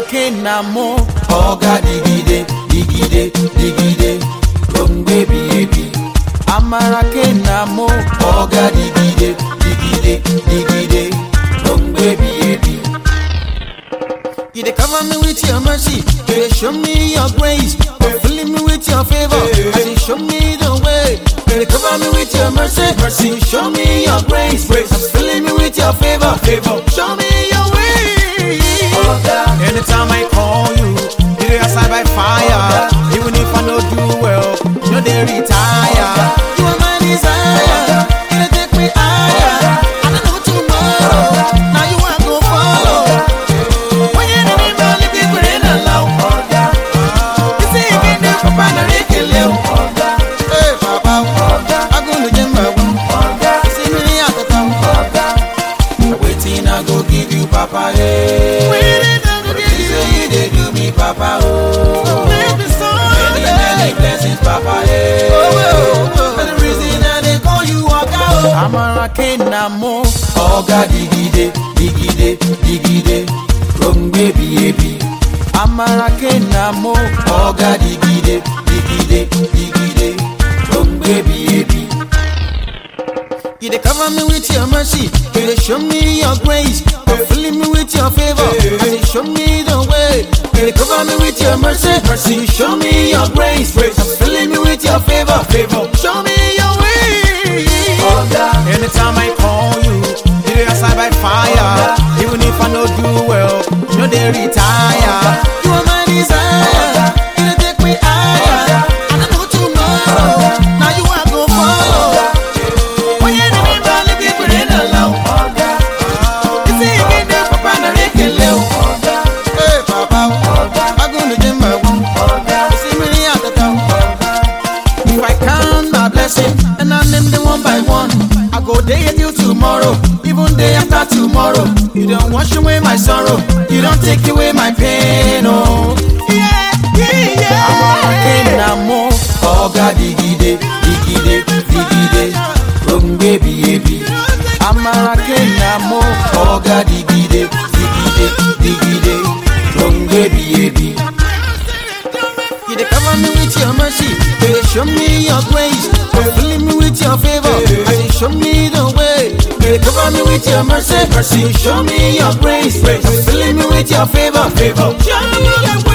Kenamo. Oga digide, digide, digide, Rongbe biebi. Amara Kenamo. Oga digide, digide, digide, Rongbe biebi. You dey cover me with your mercy. You dey show me your grace. You filling me with your favor. As you show me the way. You dey cover me with your mercy. Mercy, you show me your grace. Grace, you filling me with your favor. Favor, show me your way. Oga, Anytime I call you, you dey answer by fire. Even if I no do well, you no dey retire. You are my desire. You dey take me higher. I don't know tomorrow. Now you want go follow. When you need me, man, if you put in a low. You say you can do for Papa Ricky Hey, Papa. I go to Jimba. You see me at the top. waiting I go give you, Papa. Hey. Waiting, I go give You you. say you dey do me, Papa. Oh, Baby, so many, many blessings, Papa. Hey. For the reason I dey call you Oga o. Amara Kenamo. Oga digide, digide, digide, Rongbe biebi. Amara Kenamo. Oga digide, digide, digide, Rongbe biebi. You dey cover me with your mercy. You dey show me your grace. You filling me with your favor. As you show me the way. You dey cover me with your mercy. Mercy, you show me your grace. Grace, you filling me with your favor. Favor, show me your way. Oga, Anytime I call you, you dey answer by fire. Even if I no do well, you no dey retire. You are my desire. You dey take me higher. I don't know tomorrow. Now you are go follow. When you need me, man, if you put in a low. You say you can do for Papa Ricky Leo. Hey, Papa. I go to Jimba. You see me at the top. If I count my blessing and I name them one by one, I go day till tomorrow, even day after tomorrow. You don't wash away my sorrow, you don't take away my pain. Oh, yeah, yeah, yeah. I'm a Kenamo. Oga digide, digide, digide, Rongbe biebi. I'm a Kenamo. Oga digide, digide, digide, Rongbe biebi. You dey cover me with your mercy, you dey show me your grace, you filling me with your favor, as you show me the way. You dey cover me with your mercy, mercy, you show me your grace, grace, you filling me with your favor, favor. Show me your way.